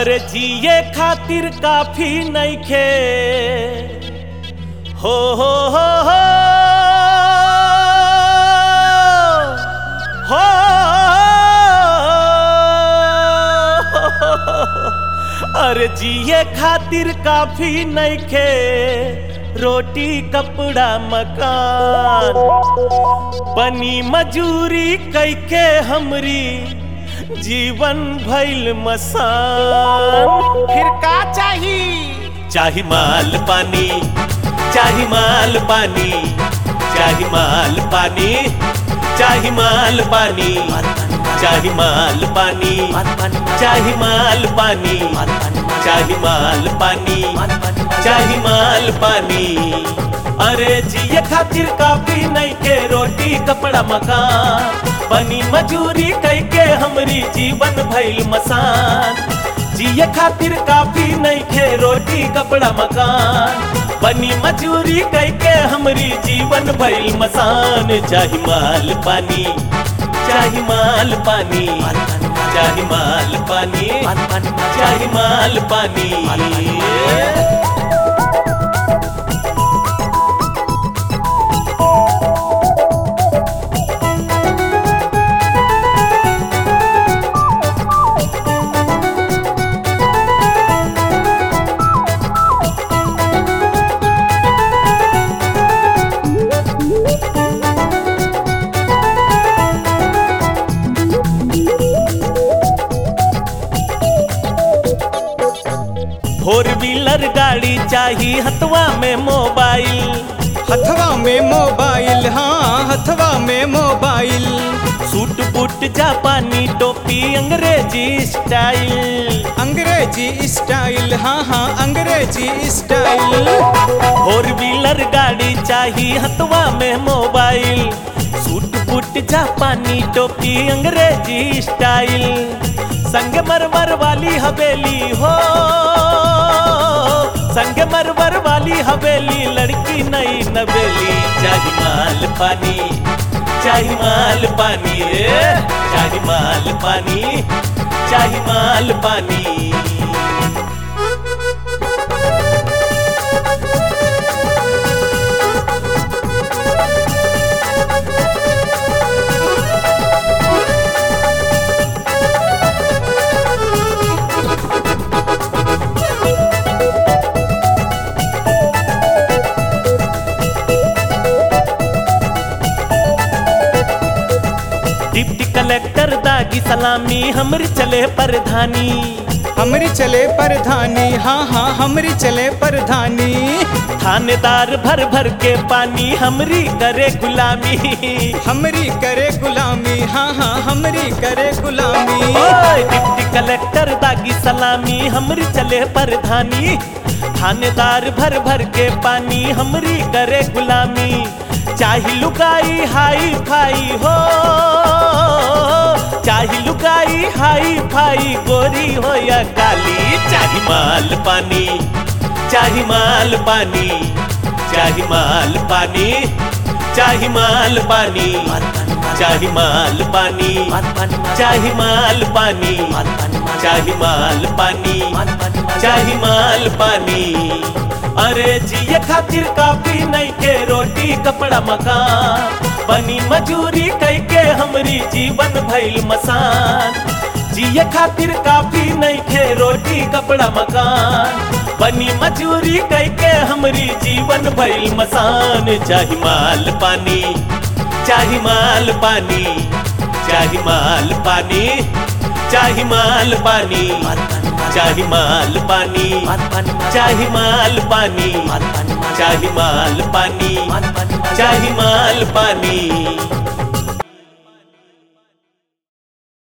अरे जिए खातिर काफी नइखे हो हो हो हो हो अरे जिए खातिर काफी नइखे रोटी कपड़ा मकान बनी मजूरी कैके हमरी जीवन भइल मसान फिर का चाही चाही माल पानी चाही माल पानी चाही माल पानी चाही माल पानी चाही माल पानी चाही माल पानी चाही माल पानी चाही माल पानी अरे जिए खातिर काफी नहीं के रोटी कपड़ा मकान बनी मजूरी कैके हमरी जीवन भइल मसान जिए खातिर काफी नहीं खे रोटी कपड़ा मकान बनी मजूरी कैके हमरी जीवन भइल मसान चाही माल पानी चाही माल पानी चाही माल पानी चाही माल पानी फोर व्हीलर गाड़ी चाही हथवा में मोबाइल हथवा में मोबाइल हाँ हथवा में मोबाइल सूट बूट जापानी टोपी अंग्रेजी स्टाइल अंग्रेजी स्टाइल हाँ हाँ अंग्रेजी स्टाइल फोर व्हीलर गाड़ी चाही हथवा में मोबाइल सूट बूट जापानी टोपी अंग्रेजी स्टाइल संग मरमर वाली हवेली हो संग मरमर वाली हवेली लड़की नई नवेली चाही माल पानी चाही माल पानी रे चाही माल पानी चाही माल पानी डिप्टी कलेक्टर दागी सलामी हमरी चले प्रधानी हमरी चले प्रधानी हाँ हाँ हमरी चले प्रधानी थानेदार भर भर के पानी हमरी करे गुलामी हमरी करे गुलामी हाँ हाँ हमरी करे गुलामी ओए डिप्टी कलेक्टर दागी सलामी हमरी चले प्रधानी थानेदार भर भर के पानी हमरी करे गुलामी चाही लुकाई हाई फाई हो चाही लुकाई हाई फाई गोरी हो या काली चाही माल पानी चाही माल पानी चाही माल पानी चाही माल पानी चाही माल पानी चाही माल पानी चाही माल पानी चाही माल पानी अरे जिए खातिर काफी नहीं के रोटी कपड़ा मकान बनी मजूरी कैके हमरी जीवन भइल मसान जिए खातिर काफी नहीं खे रोटी कपड़ा मकान बनी मजूरी कैके हमरी जीवन भइल मसान चाही माल पानी चाही माल पानी चाही माल पानी चाही माल पानी चाही माल पानी चाही माल पानी चाही माल पानी चाही माल पानी